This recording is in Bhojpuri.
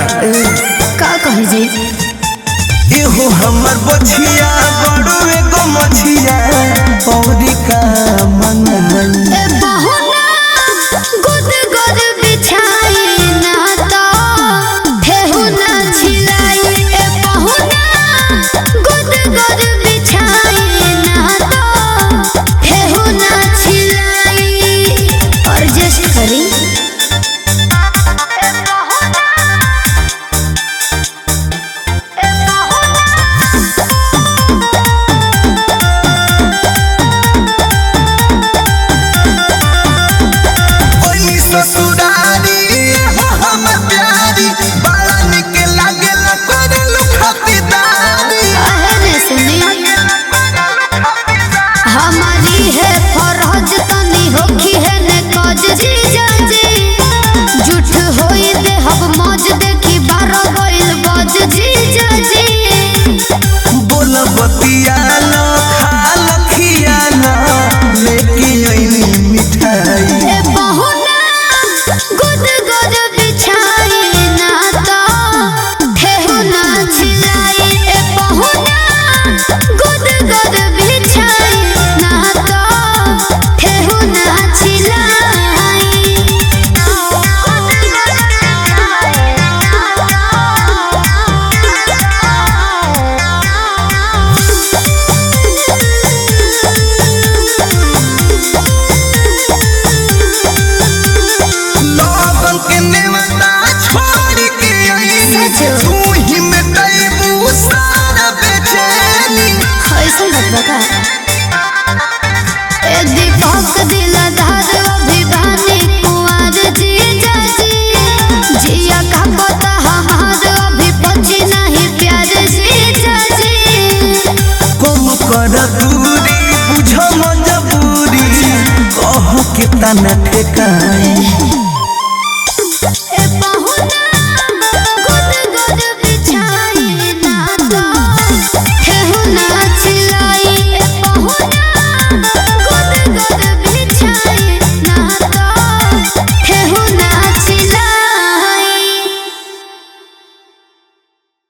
ना ए का कहे जी एहो हमर बछिया बड़ो एगो मछिया औरी का मंगल ए बहुना गुद गुद बिछाई ना तो फेहु ना छिलाई ए बहुना गुद गुद बिछाई ना तो फेहु ना छिलाई और जस्ट करी ए बहुना ए बहुना ओनी ससुरारी हो हम प्यारी बड़ा निक लागेला करलु खातिरदारी कहने सुनी हमारी है फरज तनी होखी है ने कज जी जाजी झूठ होई दे हब मौज देखी बारो गइल बज जी जाजी बोल बतियाला खाल खियाला लेके आईनी मिठाई ए बहुना गुद गुद बिछाई ना तो ठेहु ना छिलाई ए बहुना गुद गुद बिछाई ना तो ठेहु ना लोगन के नेवता छोड़ के आईनी सच। तू ही मिटाइबू सारा बेचैनी ऐसन बात बा का ए दीपक दिलदार अभिमानी कुंवर जी जाजी जिया का पता हमार अभी पची नहीं प्यार जी जाजी कम कर दूरी बुझ मजबूरी कह के तना ठेका